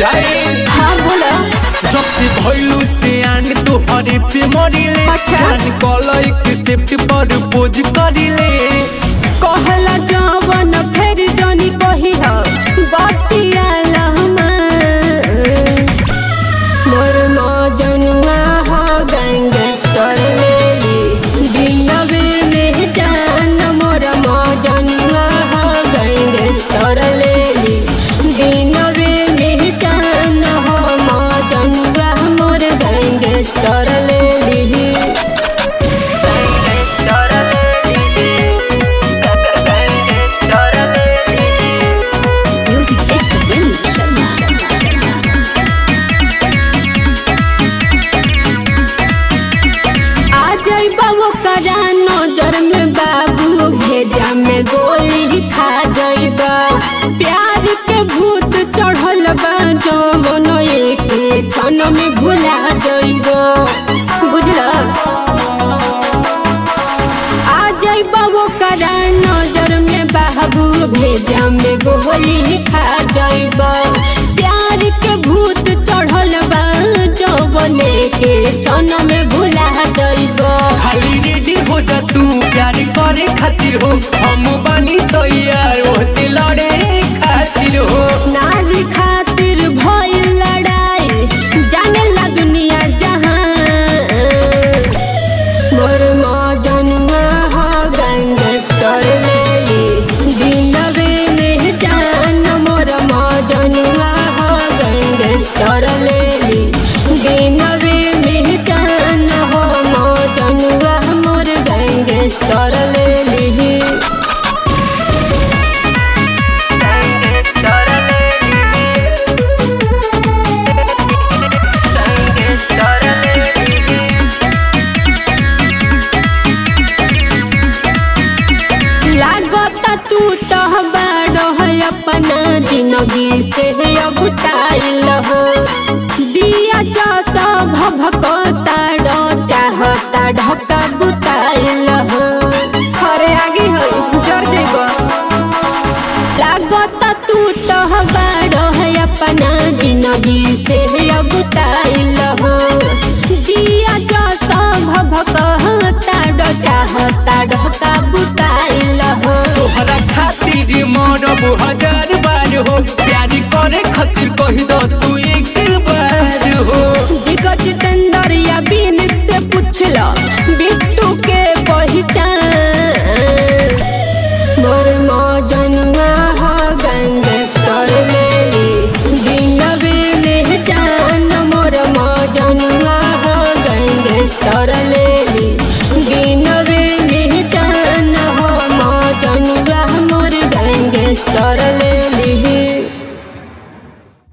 जाए हाँ बोला जब से भइलू से आन तोहरे पे मरिले अच्छा। जान कलई के सेफ्टी पर पोज करिले कहला जवन फेर जनी कही ह बतिया लहमा मोर मजनुआ ह गैंगस्टर लेली दिनवे में जान मोर मजनुआ ह गैंगस्टर लेली दिनवे में जान हो मजनुआ मोर गैंगस्टर लेली Music आ जाइबा वो करा नजर में बाबू भेजा में गोली खा जाइबा प्यार के भूत चढ़ल बा जवन एक क्षण में भुला जाइबा बुझला आ जाइबा वो करा नजर में बाबू भेजा में गोली खा जाइबा प्यार के भूत चढ़ल बा जवने के क्षण में भुला जाइबा खाली रेडी हो जा तू प्यार करे खातिर हो हम बानी तैयार हो से लड़े खातिर हो नारी खातिर भइल लड़ाई जाने ला दुनिया जहां मोर मजनुआ ह गैंगस्टर लेली दिनवे में जान मोर मजनुआ ह गैंगस्टर लेली दिनवे में जान हो मजनुआ मोर गैंगस्टर लेली लागता तू तो बड़ो है अपना जिंदगी से अगुताइल हो दिया जो सब भभकता चाहता ढका बुताइल हो खरे आगे हो जर जेब लागता तू तो बड़ो है अपना जिंदगी से अगुताइल हो दिया जो सब भभकता चाहता ढका बुताइल हो तोहरा खातिर मरब हजार बार हो प्यार करे खातिर कही दो तू एक बार हो जिगर जितेंद्र या बीनित से पूछला बिट्टू के पहचान मोर मजनुआ ह गैंगस्टर लेली दिनवे में जान मोर मजनुआ ह गैंगस्टर लेली